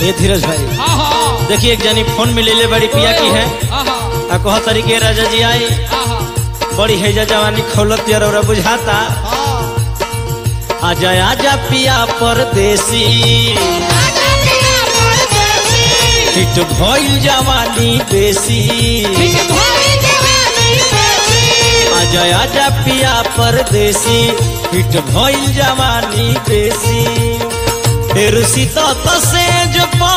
ये धीरज भाई हाँ हाँ देखिए एक जनी फोन में ले ले बड़ी पिया की है हाँ हाँ आ कह तरीके राजा जी आई हाँ हाँ बड़ी हैजा जवानी खौलत यार और बुझाता आजा आजा पिया परदेसी हिट भइल जवानी बेसी आजा आजा पिया परदेसी हिट भइल जवानी बेसी फिर सीता तसे जो पा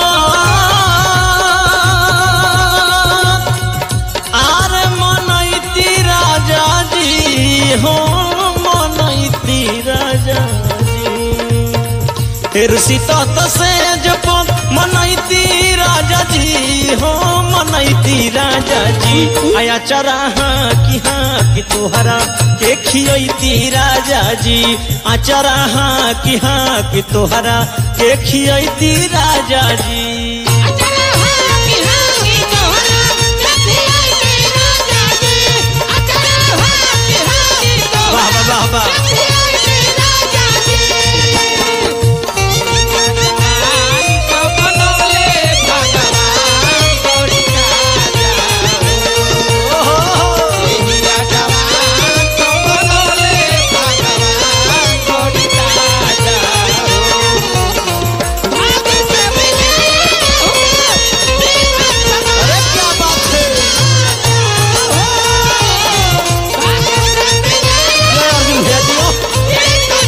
आर मनैती राजा जी हो मनैती राजा जी फिर सीता तसे जप मनैती राजा जी हो मनैती राजा जी आया चरा हाँ कि हाँ कि तोहरा के खियती राजा जी आचरा हाँ कि हाँ कि तोहरा के खियती राजा जी वाह वाह वाह वाह अरे क्या बात है जय अर्जुन भैया जी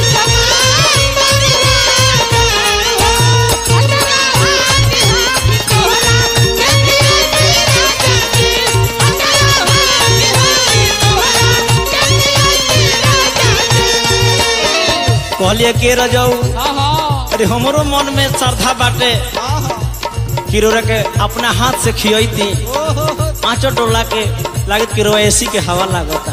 कहलिए के रजाऊ अरे हमरो मन में श्रद्धा बाटे किरोरा के अपना हाथ से खियती पांचों टोला के लागत किरो एसी के हवा लागता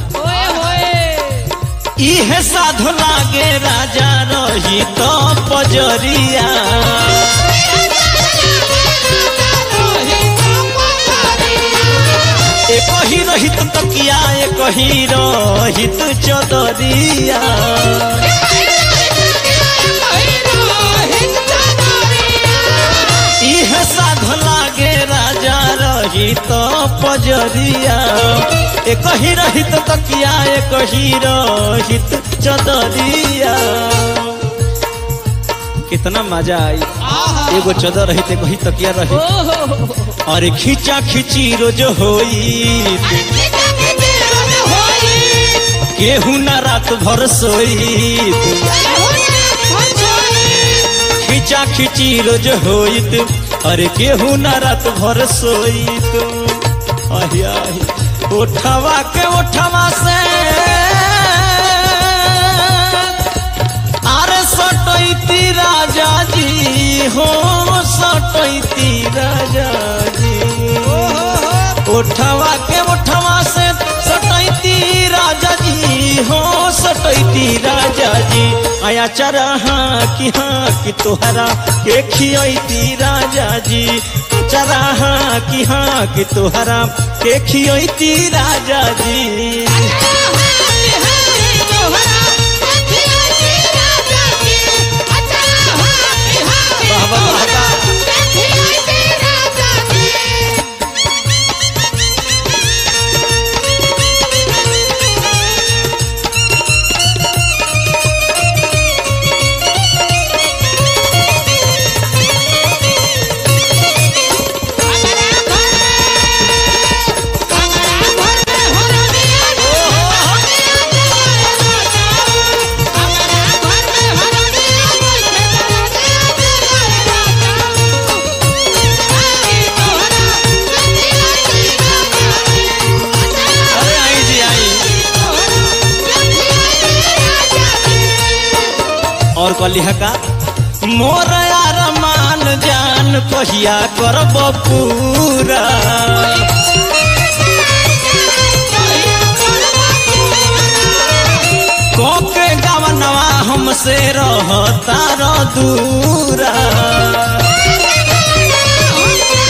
इहे साधु लागे राजा रही तो पजरिया एक ही रहित तकिया एक ही रहित चदरिया इहे साधु लागे राजा रही तो पजरिया एक ही रहित तकिया एक ही रहित चदरिया कितना मजा आई एगो चदर रही एगो ही तकिया रही और खींचा खींची रोज होई केहू ना रात भर सोई खींचा खींची रोज होइत अरे केहू ना रात भर सोइत आही आही उठवा के उठवा से अरे सटैती राजा जी हो सटैती राजा जी उठवा के उठवा से सटैती राजा जी हो सटैती राजा जी आया चरा हाँ कि हाँ कि तोहरा के खियती राजा जी चरा हाँ कि हाँ कि तोहरा के खियती राजा जी वाह, वाह, वाह, वाह। अरे आई जी आई और कलिहा का मोर यार मान जान कहिया करब पूरा कोके गवनवा हमसे रहता र दूरा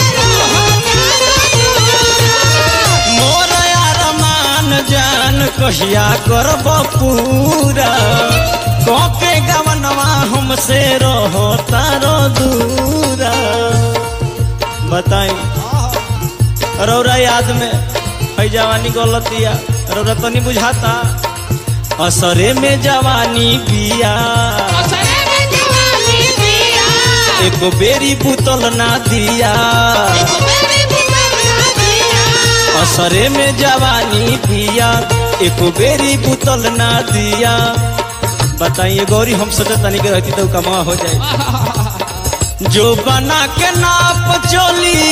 मोर यार मान जान कहिया कहिया करब पूरा कके गवनवा हमसे रहो तारो दूरा बताई रौरा याद में है जवानी गलतिया रौरा तनी बुझाता असरे में जवानी बिया एको बेरी बुतल ना दिया असरे में जवानी पिया एको बेरी बुतल ना दिया बताइए गौरी हम सोचे तनी के रहती तो कमा हो जाए जो बना के नाप चली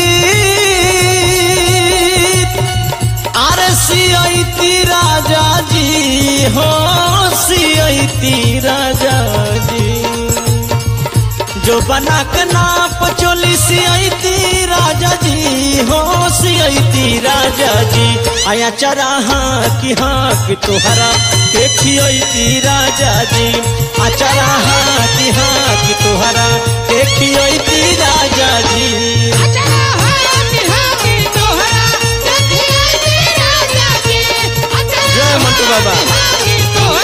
अरे सियती राजा जी हो सियती राजा जी जो बना के नाप चोली सियती राजा जी हो सियती राजा जी आया चराहा की हाँ कि तोहरा देखियती राजा जी आ चराहा की हाँ कि तोहरा देखियती राजा जी जय मंटू बाबा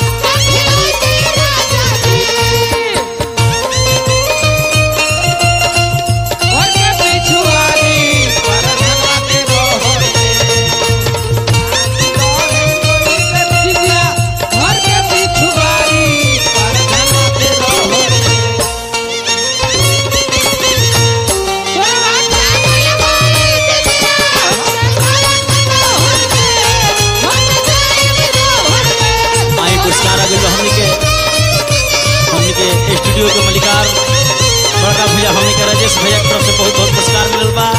आई पुरस्कार आ गइल बा हमनी के हमनी के स्टूडियो के मलिकार बड़का भैया हमनी के राजेश भैया के तरफ से बहुत बहुत पुरस्कार मिलल बा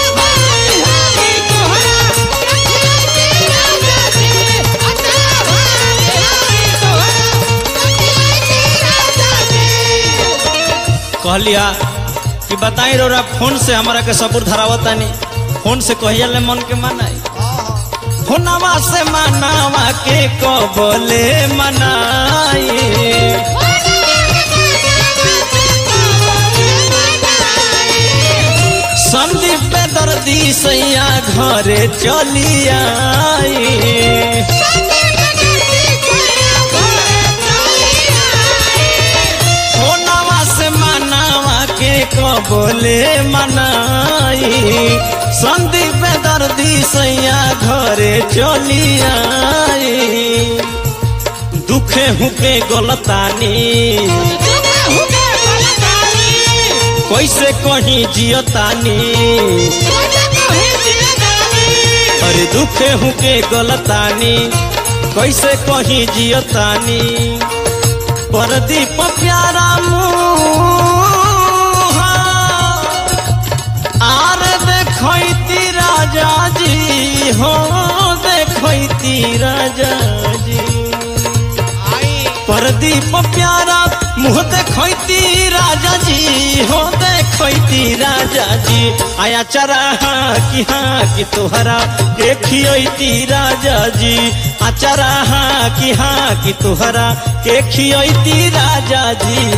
कहलिया कि बताई रोरा फोन से हमारा के सबूर धरावतानी फोन से कहिया ले मन के मनाई फोनवा से मनावा के कबले मनाई संदीप पे दर्दी सैया घरे चली आई फोनवा से मनावा के कबले मनाई संदीप पे दर्दी सैया घरे चली आई दुखे हुके गलतानी कैसे कहीं जियतानी अरे दुखे हुके गलतानी कैसे कहीं जियतानी परदीप प्यारा मुँह आर देखती राजा जी हो देखती राजा जी परदीप प्यारा मुँह देखती राजा जी हो देखती राजा जी आया चराहा कि हाँ कि तोहरा देखियती राजा जी आ चराहा कि हाँ कि तोहरा देखियती राजा जी